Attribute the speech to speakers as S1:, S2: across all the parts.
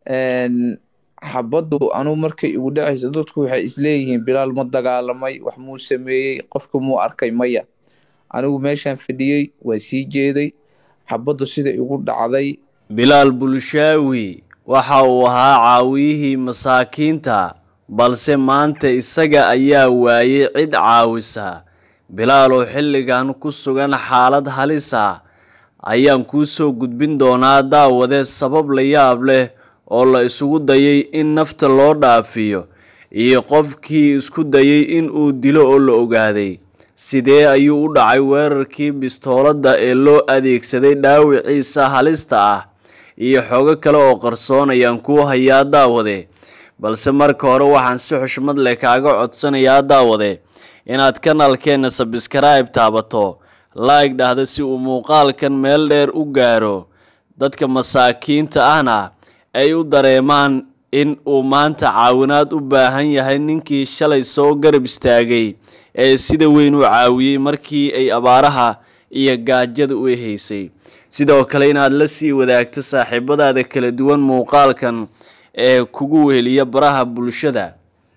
S1: xabaddu anugu markay igu dhacaysa dadku waxay isleeyihiin bilaal ma dagaalamay wax muu sameeyey qofka muu arkay maya anigu meeshaan fadhiyey waa sii jeeday xabaddu sida igu dhacday
S2: bilaal bulshaawi waxa uu ahaa caawiyihii masaakiinta balse maanta isaga ayaa waayey cid caawisa bilaal oo xilligan ku sugan xaalad halis ah ayaan kuu soo gudbin doonaa daawade sabab la yaab leh oo la isugu dayay in nafta loo dhaafiyo iyo qofkii isku dayay in uu dilo oo la ogaaday sidee ayuu u dhacay weerarkii bistooladda ee loo adeegsaday dhaawiciisa halista ah iyo xogo kale oo qarsoon ayaan kuu hayaa daawade balse marka hore waxaan si xushmad leh kaaga codsanayaa daawade inaad kanaalkeenna sabskribe taabato laig dhahda si uu muuqaalkan meel dheer u gaaro dadka masaakiinta ahna ay u dareemaan in uu maanta caawinaad u baahan yahay ninkii shalay soo garab istaagay ee sida weyn u caawiyey markii ay abaaraha iyo gaajada u haysay sidoo kale inaad la sii wadaagto saaxiibadaada kala duwan muuqaalkan ee kugu weheliya baraha bulshada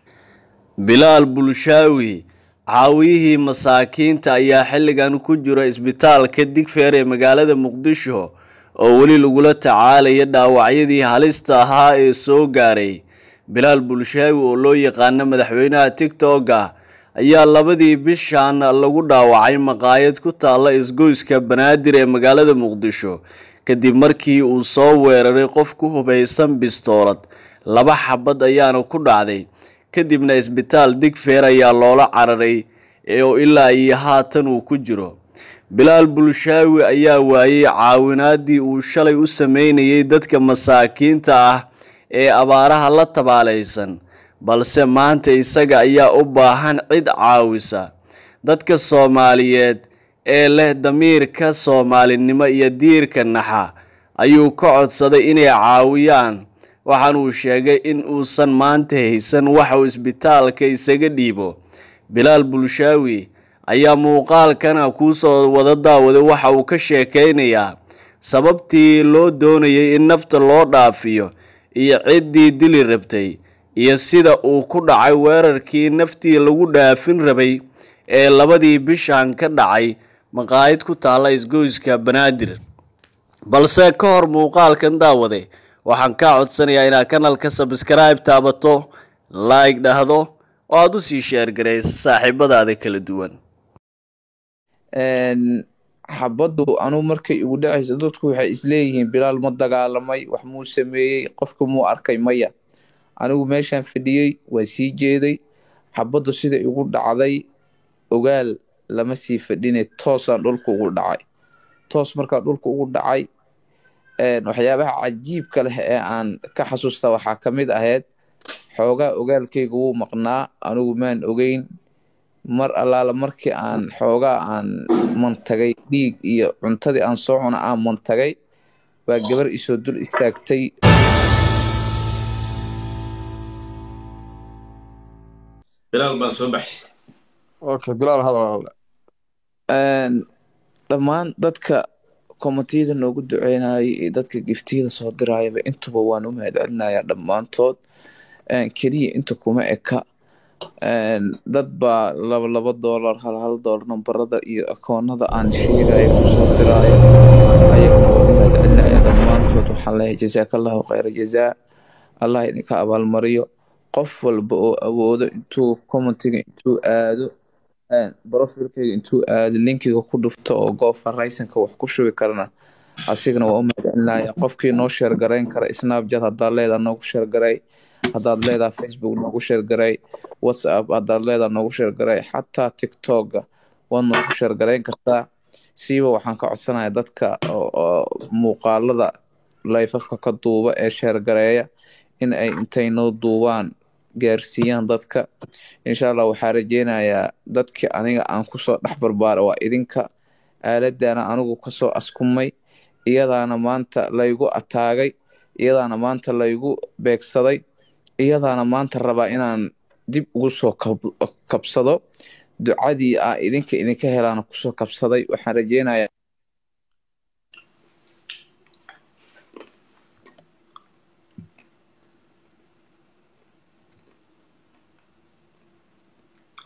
S2: bilaal bulshaawi caawiyihii masaakiinta ayaa xilligan ku jira isbitaalka digfeer ee magaalada muqdisho oo weli lagula tacaalaya dhaawacyadii halista ahaa ee soo gaaray bilaal bulshaawi oo loo yaqaano madaxweynaha tigtogga ayaa labadii bishan lagu dhaawacay maqaayad ku taalla isgoyska banaadir ee magaalada muqdisho kadib markii uu soo weeraray qof ku hubaysan bistoolad laba xabad ayaana ku dhacday kadibna isbitaal digfeer ayaa loola cararay oo ilaa iyo haatan uu ku jiro bilaal bulshaawi ayaa waayey caawinaadii uu shalay u sameynayay dadka masaakiinta ah ee abaaraha la tabaalaysan balse maanta isaga ayaa u baahan cid caawisa dadka soomaaliyeed ee leh damiirka soomaalinimo iyo diirka naxa ayuu ka codsaday inay caawiyaan waxaanuu sheegay in uusan maanta haysan wax uu isbitaalka isaga dhiibo bilaal bulshaawi ayaa muuqaalkana kuusoo wada daawaday waxa uu ka sheekaynayaa sababtii loo doonayay in nafta loo dhaafiyo iyo ciddii dili rabtay iyo sida uu ku dhacay weerarkii naftii lagu dhaafin rabay ee labadii bishan ka dhacay maqaayid ku taalla isgoyska banaadir balse ka hor muuqaalkan daawade waxaan kaa codsanayaa inaad kanalka sabskribe taabato like dhahdo oo aada u sii sheergarayso saaxiibadaada kala duwan
S1: xabaddu anugu markay igu dhacaysa dadku waxay isleeyihiin bilaal ma dagaalamay wax muu sameeyey qofka muu arkay maya anigu meeshaan fadhiyey waa sii jeeday xabaddu sida igu dhacday ogaal lama sii fadhine toosaan dhulka ugu dhacay toos markaa dhulka ugu dhacay waxyaabaha cajiibka leh ee aan ka xasuusta waxaa ka mid ahayd xoogaa ogaalkayga wuu maqnaa anigu maan ogeyn mar allaala markii aan xoogaa aan mantagay dhiig iyo cuntadii aan soo cuna aan mantagay baa gabar isoo dul istaagtay dhammaan dadka komitiyada noogu duceynayay iyo dadka giftiyada soo dirayaba intuba waan u mahadcelinayaa dhammaantood keliya inta kuma eka dad baa laba laba doolar hal hal doolar nambarada iyo akoonada aan sheegaya kusoo diraayo ayagana waan u mahadcelinaya dhammaantood waxaan leeyahay jasaakallahu khayra jazaa allah idinka abaalmariyo qof walba oo awoodo intuu commentiga intuu aado brofilkayga intuu aado linkiga ku dhufto oo goofa raysanka wax ku shubi karana asigana waa u mahadcelinaya qofkii noo sheergarayn kara snapchat haddaad leedaha noogu sheergaray haddaad leedaha facebook noogu sheergaray whatsapp haddaad leedaha noogu sheergaray xataa tiktoka waad noogu sheergarayn kartaa siiba waxaan ka codsanaya dadka muuqaalada layfafka ka duuba ee sheergareeya in ay intay noo duubaan gaarsiiyaan dadka insha allah waxaa rajeynayaa dadkii aniga aan kusoo dhex barbaara waa idinka aaladana anigu kasoo askumay iyadaana maanta laygu ataagay iyadaana maanta laygu beegsaday iyadaana maanta rabaa inaan dib ugu soo kabsado ducadii aa idinka idinka helaana kusoo kabsaday waxaan rajeynayaa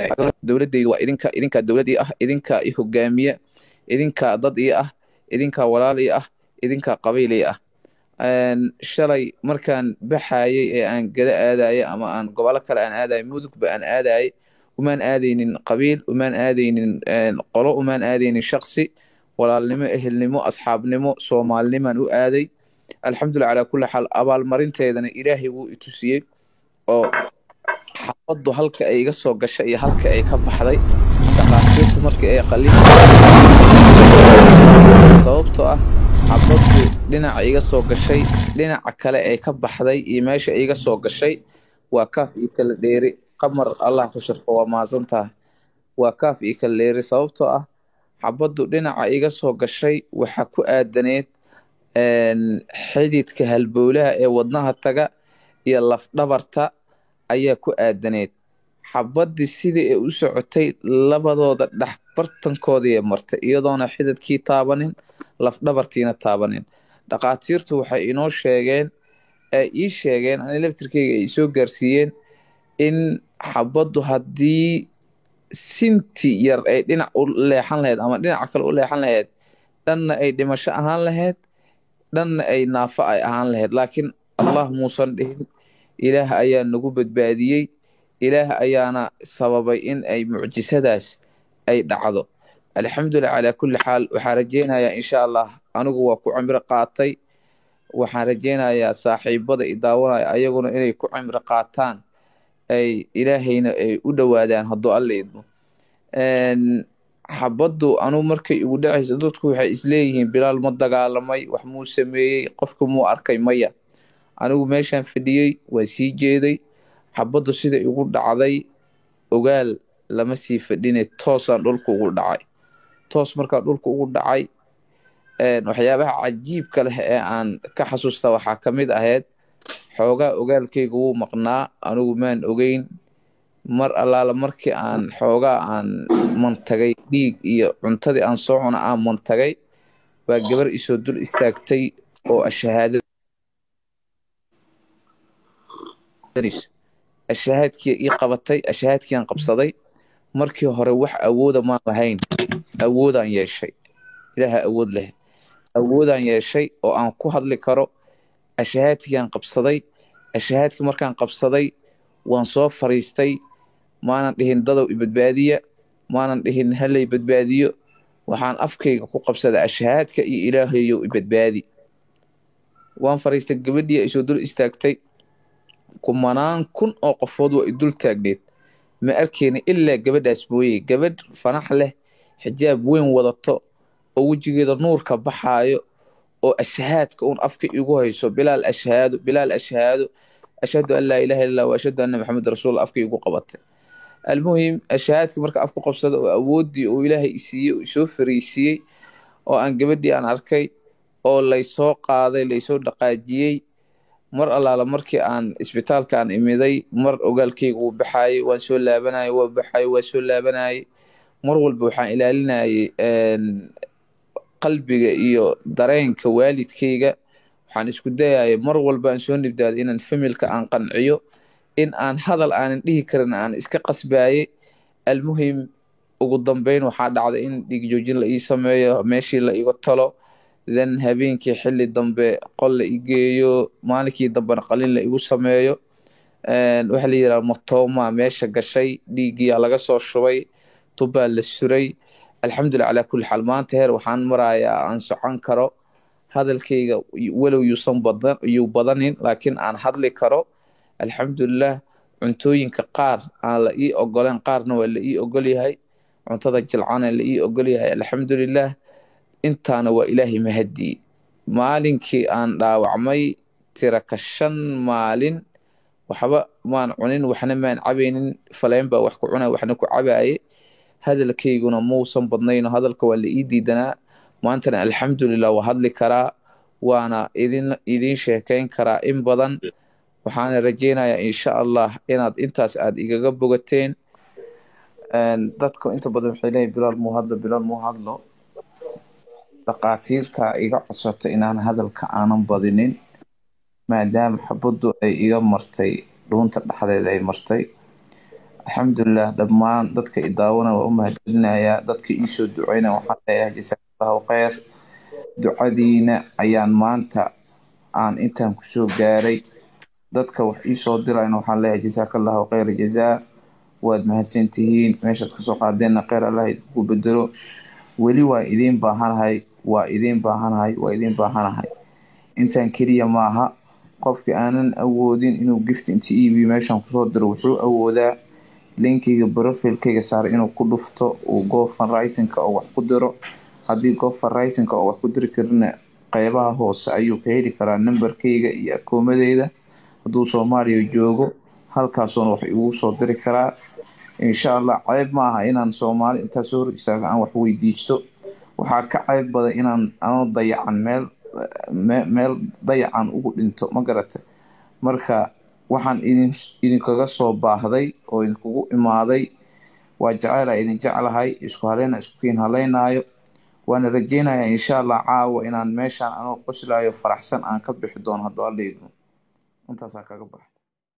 S1: dowladayda waa idinka idinkaa dowlad ii ah idinkaa i hogaamiya idinkaa dad ii ah idinkaa walaal ii ah idinkaa qabiil ii ah shalay markaan baxayay ee aan gada aadayay ama aan gobolo kale aan aadayay mudugba aan aadayay umaan aadaynin qabiil umaan aadaynin qolo umaan aadaynin shaksi walaalnimo ehelnimo asxaabnimo soomaalinimaan u aaday alxamdulilah calaa kulli xaal abaalmarinteedana ilaahay wuu itusiyey oo xabaddu halka ay iga soo gashay iyo halka ay ka baxday dhaqaatiirtu markii ay qalin sababtoo ah xabaddu dhinaca iga soo gashay dhinaca kale ay ka baxday iyo meesha iga soo gashay waa kaaf iyo kala dheeri qamar allah ku sharfo waa mahadsan tahay waa kaaf iyo kala dheeri sababtoo ah xabaddu dhinaca iga soo gashay waxa ku aadaneed xididka halbowlaha ee wadnaha taga iyo lafdhabarta ayaa ku aadaneed xabaddii sidii ay u socotay labadooda dhex bartankoodii martay iyadoona xididkii taabanin lafdhabartiina taabanin dhaqaatiirtu waxay inoo sheegeen ay ii sheegeen ani laftirkeyga ay soo gaarsiiyeen in xabaddu haddii sinti yar ay dhinac u leexan lahayd ama dhinaca kale u leexan lahayd dhanna ay dhimasho ahaan lahayd dhanna ay naafo ay ahaan lahayd laakiin allah muusan dhihin ilaah ayaa nagu badbaadiyey ilaah ayaana sababay in ay mucjisadaas ay dhacdo alxamdulilah calaa kulli xaal waxaan rajeynayaa insha allah anigu waa ku cimro qaatay waxaan rajeynayaa saaxiibada i daawanaya ayaguna inay ku cimro qaataan ay ilaahayna ay u dhowaadaan hadduu alla idmo xabaddu anugu markay igu dhacaysa dadku waxay isleeyihiin bilaal ma dagaalamay wax muu sameeyey qofka muu arkay maya anigu meeshaan fadhiyey waa sii jeeday xabaddu sida igu dhacday ogaal lama sii fadhine toosaan dhulka ugu dhacay toos markaa dhulka ugu dhacay waxyaabaha cajiibka leh ee aan ka xasuusta waxaa ka mid ahayd xoogaa ogaalkayga wuu maqnaa anigu maan ogeyn mar allaala markii aan xoogaa aan mantagay dhiig iyo cuntadii aan soo cuna aan mantagay baa gabar isoo dul istaagtay oo ashahaadada ashahaadkii ii qabatay ashahaadkiiaan qabsaday markii hore wax awooda maan lahayn awoodaan yeeshay ilaaha awood leh awoodaan yeeshay oo aan ku hadli karo ashahaadkiiaan qabsaday ashahaadkii markaan qabsaday waan soo fariistay maanan dhihin dadow ibadbaadiya maanan dhihin halay badbaadiyo waxaan afkayga ku qabsaday ashahaadka iyo ilaahayow ibadbaadi waan fariistay gabadhii ay soo dul istaagtay kumanaan kun oo qofood waa i dul taagneed ma arkeyna ilaa gabadhaas mooyey gabadh fanax leh xijaab weyn wadato oo wejigeeda nuurka baxaayo oo ashahaadka uun afka igu hayso bilaal ashhaado bilaal ashhaado ashhadu an laa ilaha illa wa ashhadu anna maxamed rasuul afka igu qabatay almuhim ashahaadkii marka afku qabsada oo awooddii uu ilaahay isiiyey oo isoo fariisiiyey oo aan gabadhii aan arkay oo laysoo qaaday laysoo dhaqaajiyey mar allaala markii aan isbitaalka aan imiday mar ogaalkayga wuu baxaayey waan soo laabanayay waa baxaayey waa soo laabanayay mar walba waxaan ilaalinayay qalbiga iyo dareenka waalidkayga waxaan isku dayayay mar walba aan soo nibdaado inaan familka aan qanciyo in aan hadal aanan dhihi karin aan iska qasbaayey almuhim ugu dambeyn waxaa dhacday in dhiigjoojin la ii sameeyo meeshii la iga talo then habeenkii xili dambe qol la igeeyo maalinkii dambena qalin la igu sameeyo waxaa la yidhaha matoma meesha gashay dhiiggiyaa laga soo shubay tubbaa la suray alxamdulilah calaa kulli xaal maanta heer waxaan marayaa aan socon karo hadalkayga walow yuusan badan yuu badanin laakiin aan hadli karo alxamdulilah cuntooyinka qaar aan la ii ogoleen qaarna waa la ii ogol yahay cuntada jilcana la ii ogol yahay alxamdulilah intaana waa ilaahay mahadii maalinkii aan dhaawacmay tiraka shan maalin waxba maan cunin waxna maan cabaynin faleyn baa wax ku cuna waxna ku cabaaye hadalkayguna muusan badnayno hadalka waa la ii diidanaa maantana alxamdulilah waa hadli karaa waana idin idiin sheekayn karaa in badan waxaana rajeynayaa insha allah inaad intaas aad igaga bogateen dadku inta badan waxay leeyihin bilaal muu hadlo bilaal muu hadlo dhaqaatiirta iga codsata inaan hadalka aanan badinin maadaama xabaddu ay iga martay dhuunta dhexdeeda ay martay alxamdulilah dhammaan dadka i daawana waa u mahadcelinayaa dadka iisoo duceyna waxaan leeyahay jasaakallahu kheyr ducadiina ayaan maanta aan intaan kusoo gaaray dadka wax iisoo dirayna waxaan leeyahay jasaakallahu kheyra jazaa waad mahadsantihiin meeshaad kasoo qaadeenna kheyr allah idinku bedelo weli waa idiin baahanahay waa idiin baahanahay waa idiin baahanahay intaan keliya maaha qofki aanan awoodin inuu gift inta iibiyo meeshaan kusoo diro wuxuu awoodaa linkiga brofilkayga saaray inuu ku dhufto uu gofan risinka oo wax ku diro haddii gofan risinka oo wax ku diri karina qeybaha hoose ayuu ka heli karaa nambarkayga iyo akoomadeyda hadduu soomaaliya joogo halkaasuona wax igu soo diri karaa insha allah ceyb ma aha inaan soomaali intaa soo hor istaago aan wax weydiisto waxaa ka ceyb badan inaan anoo dayacan meel meel dayacan ugu dhinto ma garata marka waxaan idin idinkaga soo baahday oo idinkugu imaaday waa jaceyla idin jeclahay isku haleyna isku kiin haleynaayo waana rajeynayaa insha allah caawa inaan meeshaan anoo qoslaayo faraxsan aan ka bixi doono hadduu alla idmo intaasaa kaga baxa